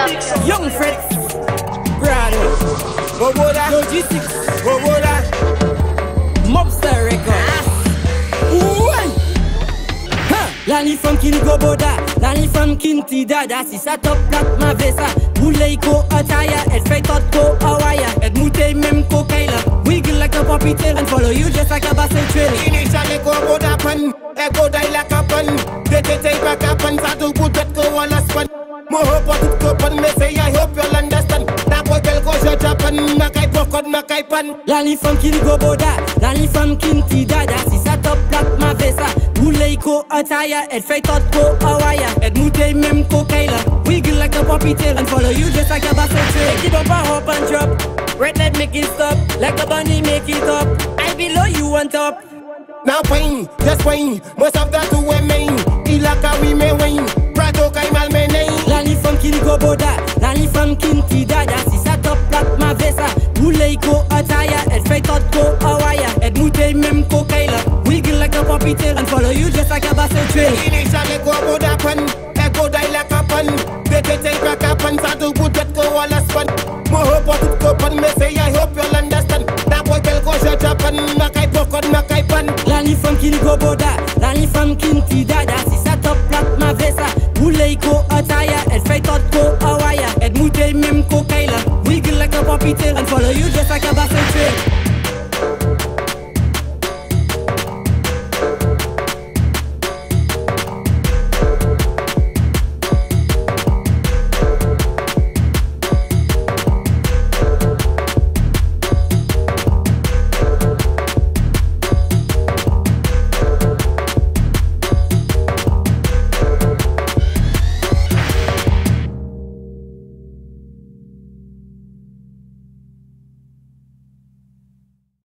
Young Fred, Brado, Bobola, Logistics, Bobola. Mobster Records. Ouai. Ha! Lani from kin goboda, lani from kin ti dada Si sa top plat ma vesa Boulay ko ataya, et fay tot ko awaya Et moutay mem ko kaila Wiggle like a puppy tail And follow you just like a basset trail Initially go go da pan, e go die like a pan. Tete take back a pan, satu putet ko wala span. Mo hope what ko pan, me say I hope you'll understand. Na boy bel go shut up and makai pokot makai pan. Lani from kin goboda, lani from kin ti dada Si sa top plat ma vesa Boulay ko ataya, et fay tot ko awaya Et moutay mem ko kaila Wiggle like a puppy tail And follow you just like a basset trail Keep up a hop and drop Red light make it stop Like a bunny make it up I below you on top Now wine, just wine. Most of that to remain. Ilaka we may wine. Prato kai mal me nei. Lani from kin goboda, lani from kin ti dada Si sa top plat ma vesa Boulay ko ataya, et fay tot ko awaya Et moutay mem ko kaila Wiggle like a puppy tail And follow you just like a basset trail Initially go go da pan, e go die like a pan. Tete take back a pan, satu putet ko wala span. Mo hope what ko pan, me say I hope you'll understand. Na boy bel go shut up and makai pokot makai pan. Lani from kin goboda, lani from kin ti dada Si sa top plat ma vesa Boulay ko ataya, et fay tot ko awaya Et moutay mem ko kaila Wiggle like a puppy tail And follow you just like a basset trail